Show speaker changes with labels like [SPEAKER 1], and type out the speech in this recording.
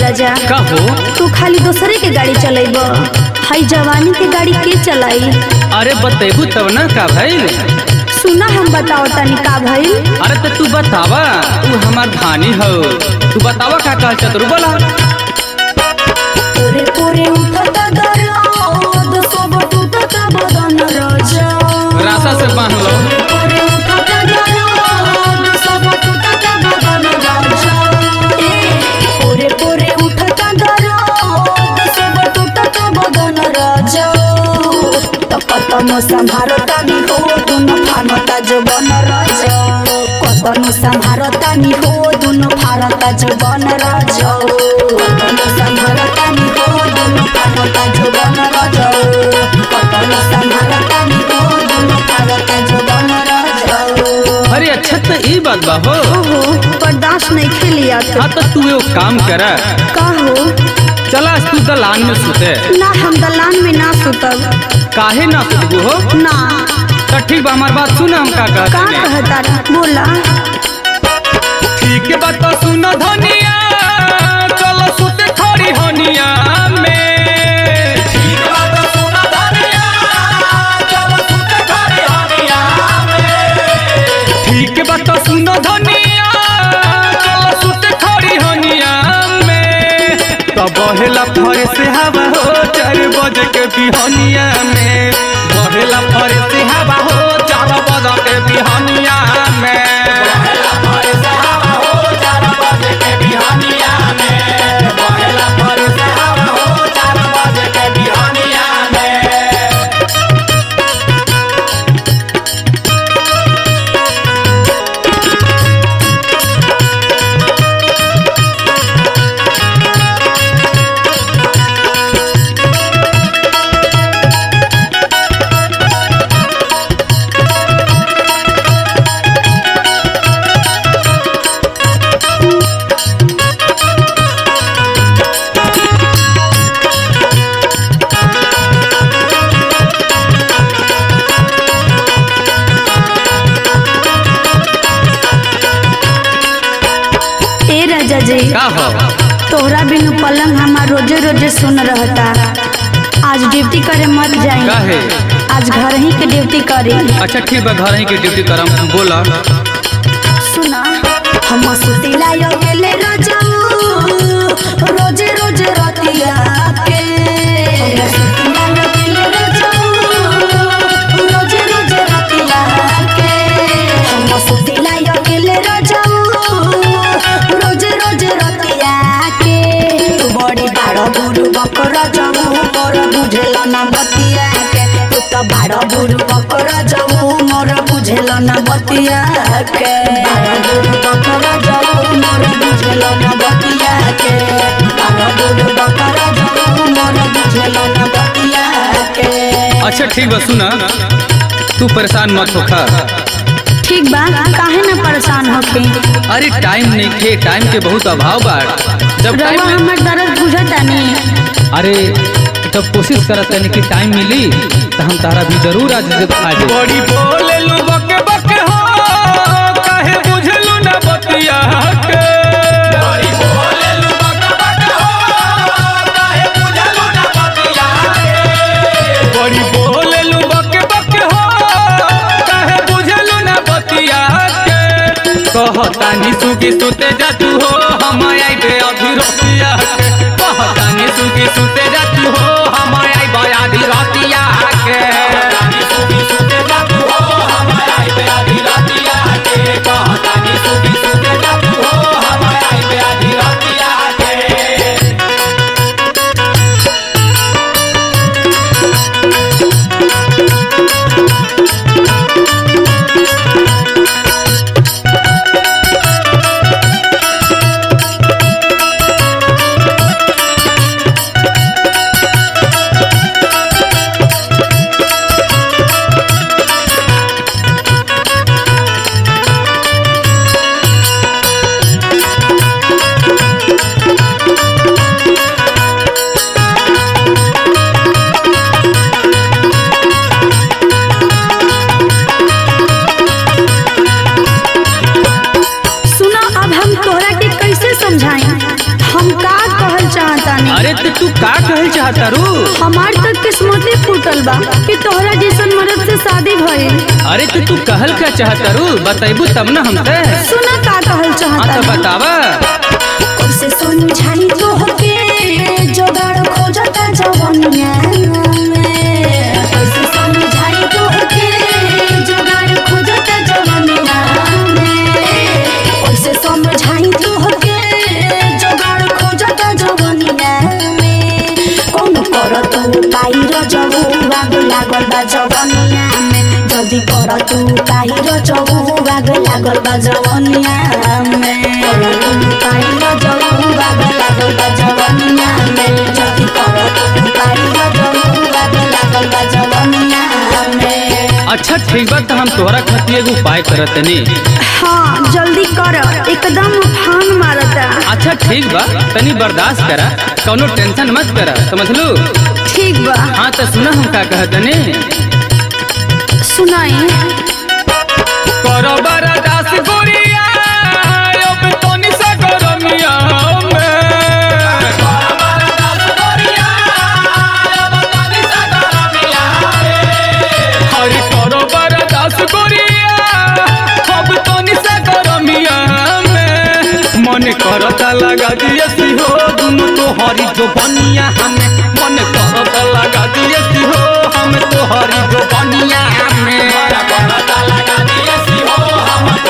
[SPEAKER 1] राजा
[SPEAKER 2] का हो
[SPEAKER 1] तू खाली दूसरे के गाड़ी चलेब हई जवानी के गाड़ी के चलाई
[SPEAKER 2] अरे बतेबू तब ना का भइल
[SPEAKER 1] सुना हम बताओ तनी का भइल
[SPEAKER 2] अरे तो तू बतावा तू हमार धानी हो तू बतावा का कह चतुर बोला
[SPEAKER 1] पूरे पूरे उठता दर्द सब टूटता बदन राजा
[SPEAKER 2] रासा से बांध लो
[SPEAKER 1] पूरे उठता दर्द सब टूटता बदन राजा ए, पूरे पूरे उठता दर्द सब टूटता बदन राजा त कतनो संभारता नि हो दुनो फानता जवन राजा कतनो संभारता नि हो दुनो फारता जवन राजा कतनो संभारता नि हो दुनो फानता जवन राजा कतनो संभारता नि हो दुनो फारता जवन राजा
[SPEAKER 2] अरे अच्छा तो ई बात बा हो
[SPEAKER 1] ओहो बर्दाश्त नहीं खेलिया तो
[SPEAKER 2] हाँ तो तू एगो काम कर
[SPEAKER 1] का हो
[SPEAKER 2] चला आज तू दलान में सुते
[SPEAKER 1] ना हम दलान में ना सुतब
[SPEAKER 2] काहे ना सुतबू हो
[SPEAKER 1] ना
[SPEAKER 2] तो ठीक बा हमार बात सुन हम का
[SPEAKER 1] का
[SPEAKER 2] कहते हैं
[SPEAKER 1] कहता बोला
[SPEAKER 2] ठीक बात तो सुन धनिया चलो सुते खड़ी हनिया में ठीक बात तो सुन धनिया चलो सुते खड़ी हनिया में ठीक बात तो सुन धनिया चलो सुते खड़ी हनिया में तो बहेला फरे से हवा हो चार बजे के बिहनिया में बहेला फरे से हवा हो चार बजे के बिहनिया में बहेला फरे से हवा हो चार बजे के बिहनिया में बहेला फरे से हवा हो चार बजे के बिहनिया में
[SPEAKER 1] ए राजा जी
[SPEAKER 2] का हो
[SPEAKER 1] तोहरा बिनु पलंग हमार रोजे रोजे सुन रहता आज ड्यूटी करे मत जाई
[SPEAKER 2] काहे?
[SPEAKER 1] आज घर ही के ड्यूटी करी
[SPEAKER 2] अच्छा ठीक बा घर ही के ड्यूटी करम बोला
[SPEAKER 1] सुना हम सुतिला यो गेले रजाऊ रोजे रोजे रतिया के हम सुतिला यो गेले रजाऊ रोजे रोजे रतिया के हम सुतिला यो गेले रजाऊ रोजे रोजे रतिया के तू बड़ी बाड़ बुरु बकर जाऊ मोर बुझेल ना बतिया के तू तो बाड़ बुरु बकर जाऊ मोर बुझेल ना बतिया के बाड़ बुरु बकर जाऊ मोर बुझेल ना बतिया के बाड़ बुरु बकर जाऊ मोर बुझेल ना बतिया के
[SPEAKER 2] अच्छा ठीक बा सुना तू परेशान मत होखा
[SPEAKER 1] ठीक बा काहे ना परेशान होके
[SPEAKER 2] अरे टाइम नहीं खे टाइम के बहुत अभाव बा जब
[SPEAKER 1] रवा
[SPEAKER 2] टाइम मिल-
[SPEAKER 1] हमर दर्द बुझता नहीं
[SPEAKER 2] अरे जब कोशिश करत है कि टाइम मिली तो हम तारा भी जरूर आज आ जाए बड़ी बोले लू बके बके हो काहे बुझलू ना बतिया के बड़ी बोले लू बके बके हो काहे बुझलू ना बतिया के बड़ी बोले लू बके बके हो काहे बुझलू ना बतिया के कहतानी सुगी सुते जा तू हो हम आइबे अभी रतिया के कहतानी सुगी सुते जा तू हो हम आइबे अभी रतिया के कहतानी सुगी सुते जा तू हो हम आइबे अभी रतिया के कहतानी सुगी सुते जा तू हो हम आइबे अभी रतिया के
[SPEAKER 1] तानी
[SPEAKER 2] अरे तो तू का कहल चाहता रू
[SPEAKER 1] हमार तक किस्मते फूटल बा कि तोहरा जैसन मर्द से शादी भइल
[SPEAKER 2] अरे तो तू कहल का चाहता रू बताइबू तब ना हमसे
[SPEAKER 1] सुना का कहल
[SPEAKER 2] हाँ तो
[SPEAKER 1] चाहता
[SPEAKER 2] बतावा
[SPEAKER 1] कैसे समझाई तोहके जोगाड़ खोजता जवनिया में कैसे समझाई तोहके जोगाड़ खोजता जवनिया में कैसे समझाई तोहके जोगाड़ खोजता जवनिया में कौन कर तू पाई रजबू बाग लागल बा जवनिया में जल्दी कर तू पाई रजबू बाग लागल बा जवनिया में कर तू पाई रजबू बाग लागल बा जवनिया में जल्दी कर तू पाई रजबू बाग लागल बा जवनिया में
[SPEAKER 2] अच्छा ठीक बा तो हम तोहरा खातिर एगो उपाय करत तनी
[SPEAKER 1] हाँ जल्दी कर एकदम उफान मारता
[SPEAKER 2] अच्छा ठीक बा तनी बर्दाश्त करा कौनो टेंशन मत करा समझलू
[SPEAKER 1] ठीक बा
[SPEAKER 2] हाँ तो सुना हम का कहत तनी
[SPEAKER 1] सुनाई
[SPEAKER 2] करो बर्दाश्त गोरिया अब तनी सा गरमिया हरे करो बर्दाश्त गोरिया अब तनी सा गरमिया में मन करता लगा दिए सिहो दुनु तो हरी जो बनिया हमें मन करता लगा दिए सिहो हम तो हरी जो बनिया हमें करता लगा दिए सिहो हम